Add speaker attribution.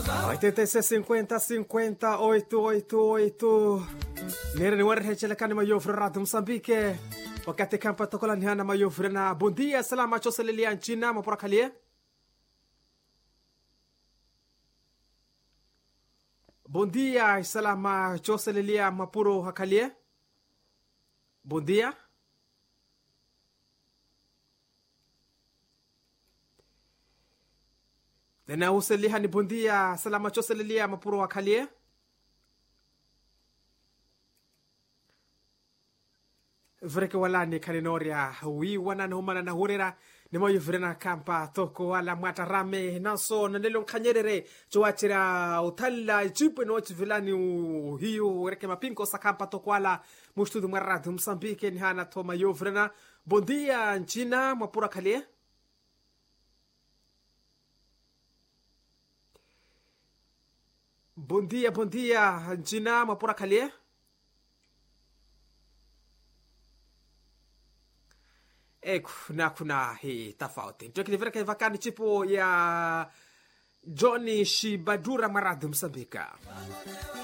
Speaker 1: 86 50 50 888 nere ni wari hechelekani mayofre radio msambike wakati kampa tokola ni hana mayofre na bondia salama choselelia nchina mapora kalie bondia salama choselelia mapuro hakalie bondia tena useliha ni bondia salama choselelia mapuro hakalie vreke walani kaninoria wi wanana humana na hurera nimoyo vrena kampa toko wala mwata rame naso nanelo nkanyerere chowachira utalla chipe no chivilani hiyo reke mapinko sakampa toko wala mustudu mwaradu msambike ni hana toma yo vrena bondia nchina mwapura kalie bondia bondia nchina mwapura kalie e kuna kuna hii tofauti tukilivira vakani chipo ya johni shibadura maradhi msambika